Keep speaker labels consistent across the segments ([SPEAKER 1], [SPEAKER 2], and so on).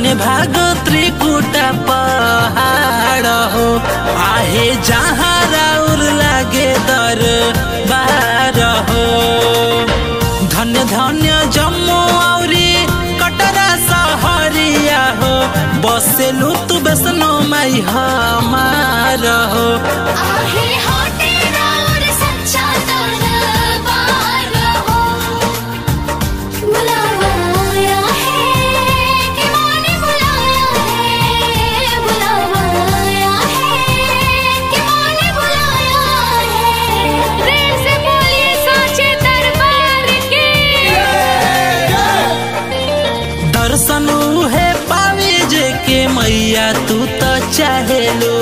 [SPEAKER 1] धन्य भाग त्रिकुट पहाड़ हो आहे जहाँ राउर लागे दर बार हो धन्य धन्य जम्मू औरी कटरा सहरिया हो बसेलु तू बेसनो माई हमार हो
[SPEAKER 2] आहे होटे राउर सच्चा दरबार हो बुलावा आया है कि माने बुलाया है बुलावा आया है कि माने बुलाया है प्रेम से बोलिए साचे दरबार के
[SPEAKER 1] दर्शन है पावे जे के मैया तू तो चाहेलो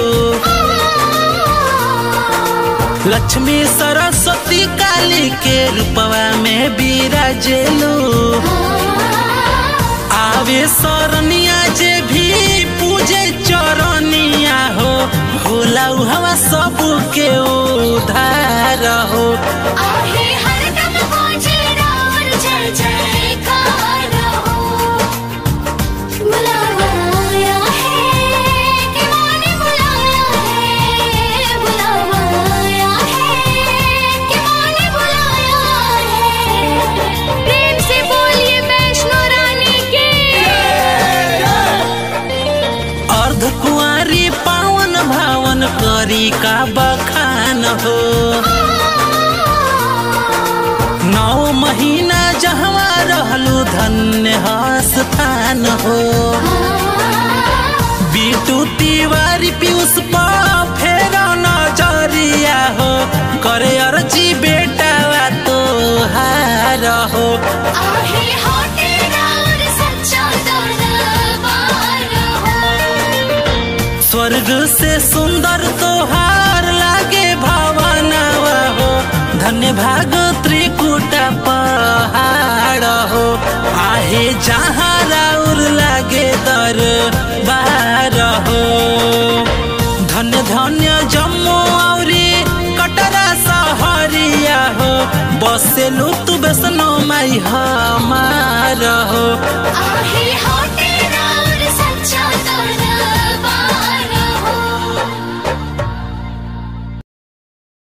[SPEAKER 1] लक्ष्मी सरस्वती काली के रूपवा में बिराजेलो आवे सरनिया जे भी पूजे चरनिया हो होला हवा सब के उधार हो
[SPEAKER 2] आहे हरदम पहुँचे राउर जय जयकार हो बुलावा आया है कि माने बुलाया है बुलावा आया है कि माने बुलाया है प्रेम से बोलिए वैष्णो रानी के
[SPEAKER 1] अर्ध कुंवारी पावन भावन करी का बखान हो नौ महीना जहवा रहलू धन्य स्थान हो बीटू तिवारी पीयूष पा फेर नजरिया हो करे अर्जी बेटा तो हार हो
[SPEAKER 2] आहे होटे राउर सच्चा दरबार हो
[SPEAKER 1] स्वर्ग से सुंदर तोहार लागे भावनावा हो धन्य भाग त्रिकुट पहाड़ हो आहे जहाँ राउर लागे दर बार हो धन्य धन्य जम्मू औरी कटरा सहरिया हो बसेलु तू बेसनो माई हमार हो
[SPEAKER 2] आहे होटे राउर सच्चा